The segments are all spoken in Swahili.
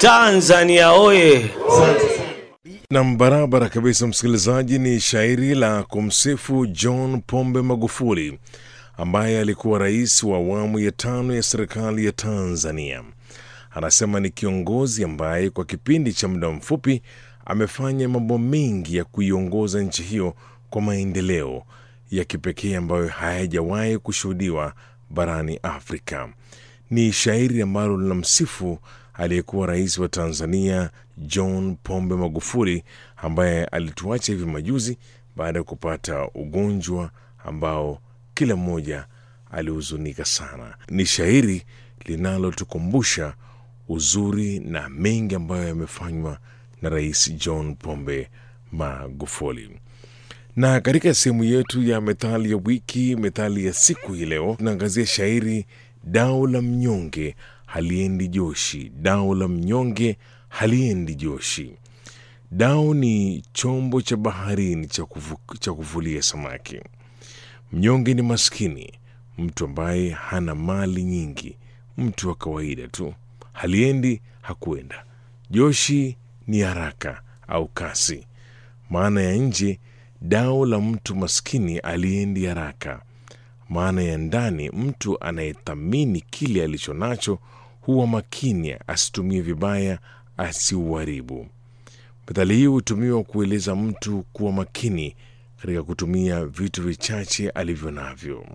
Tanzania oye! Nam, barabara kabisa, msikilizaji. Ni shairi la kumsifu John Pombe Magufuli ambaye alikuwa rais wa awamu ya tano ya serikali ya Tanzania. Anasema ni kiongozi ambaye kwa kipindi cha muda mfupi amefanya mambo mengi ya kuiongoza nchi hiyo kwa maendeleo ya kipekee ambayo hayajawahi kushuhudiwa barani Afrika. Ni shairi ambalo linamsifu aliyekuwa rais wa Tanzania John Pombe Magufuli ambaye alituacha hivi majuzi baada ya kupata ugonjwa ambao kila mmoja alihuzunika sana. Ni shairi linalotukumbusha uzuri na mengi ambayo yamefanywa na Rais John Pombe Magufuli. Na katika sehemu yetu ya methali ya wiki, methali ya siku hii leo, tunaangazia shairi dau la mnyonge haliendi joshi. Dau la mnyonge haliendi joshi. Dau ni chombo cha baharini cha, kufu, cha kuvulia samaki. Mnyonge ni maskini, mtu ambaye hana mali nyingi, mtu wa kawaida tu. Haliendi hakuenda. Joshi ni haraka au kasi. Maana ya nje, dau la mtu maskini aliendi haraka. Maana ya ndani, mtu anayethamini kile alicho nacho huwa makini asitumie vibaya, asiuharibu. Methali hii hutumiwa kueleza mtu kuwa makini katika kutumia vitu vichache alivyo navyo.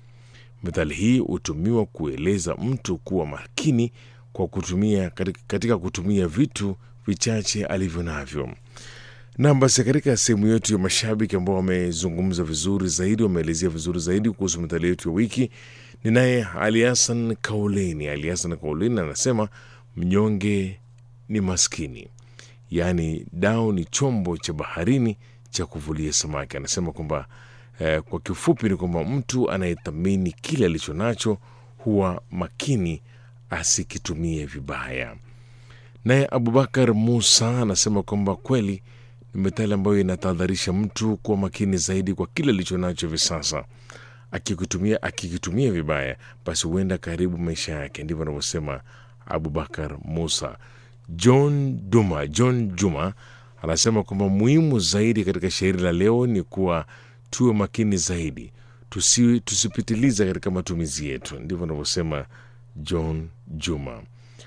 Methali hii hutumiwa kueleza mtu kuwa makini kwa kutumia katika kutumia vitu vichache alivyo navyo. Na basi katika sehemu yetu ya mashabiki ambao wamezungumza vizuri zaidi, wameelezea vizuri zaidi kuhusu methali yetu ya wiki, ni naye Ali Hassan Kauleni. Ali Hassan Kauleni anasema mnyonge ni maskini, yaani dau ni chombo cha baharini cha kuvulia samaki. Anasema kwamba eh, kwa kifupi ni kwamba mtu anayethamini kile alicho nacho huwa makini asikitumie vibaya. Naye Abubakar Musa anasema kwamba kweli ni methali ambayo inatahadharisha mtu kuwa makini zaidi kwa kile alicho nacho hivi sasa. Akikitumia akikitumia vibaya, basi huenda karibu maisha yake. Ndivyo anavyosema Abubakar Musa. John Duma, John Juma anasema kwamba muhimu zaidi katika shairi la leo ni kuwa tuwe makini zaidi, tusi, tusipitiliza katika matumizi yetu. Ndivyo anavyosema John Juma.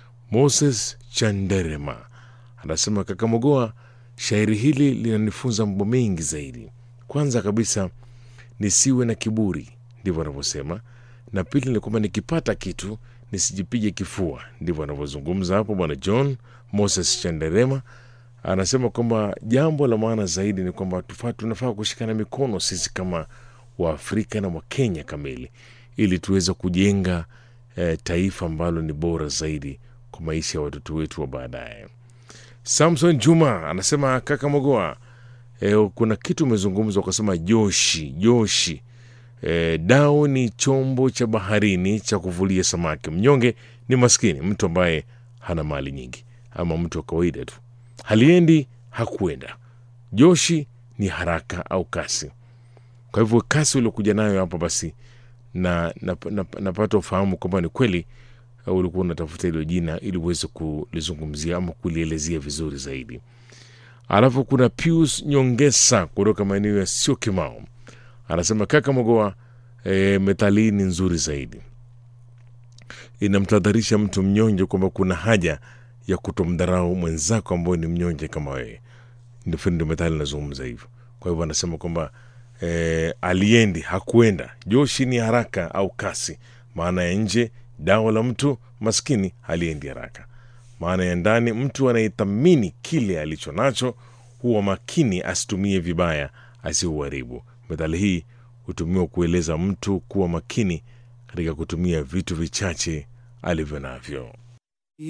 Moses Chanderema anasema Kakamogoa, shairi hili linanifunza mambo mengi zaidi. Kwanza kabisa nisiwe na kiburi, ndivyo anavyosema, na pili ni kwamba nikipata kitu nisijipige kifua. Ndivyo anavyozungumza hapo bwana John Moses Chanderema. Anasema kwamba jambo la maana zaidi ni kwamba tunafaa kushikana mikono sisi kama Waafrika na Wakenya kamili ili tuweze kujenga eh, taifa ambalo ni bora zaidi kwa maisha ya watoto wetu wa baadaye. Samson Juma anasema kaka Mogoa, eh, kuna kitu umezungumza ukasema joshi joshi. Eh, dau ni chombo cha baharini cha kuvulia samaki. Mnyonge ni maskini, mtu ambaye hana mali nyingi, ama mtu wa kawaida tu. Haliendi hakuenda. Joshi ni haraka au kasi. Kwa hivyo kasi uliokuja nayo hapa basi na napata na, na, na ufahamu kwamba ni kweli uh, ulikuwa unatafuta hilo jina ili uweze kulizungumzia ama kulielezea vizuri zaidi. Alafu kuna Pius Nyongesa kutoka maeneo ya sio Kimao anasema kaka Mogoa, e, methali ni nzuri zaidi, inamtadharisha mtu mnyonge kwamba kuna haja ya kutomdharau mwenzako ambao ni mnyonge kama wewe. Ndio methali nazungumza hivyo. Kwa hivyo anasema kwamba E, aliendi hakuenda. Joshi ni haraka au kasi. Maana ya nje, dawa la mtu maskini haliendi haraka. Maana ya ndani, mtu anayethamini kile alicho nacho huwa makini asitumie vibaya, asiuharibu. Methali hii hutumiwa kueleza mtu kuwa makini katika kutumia vitu vichache alivyo navyo.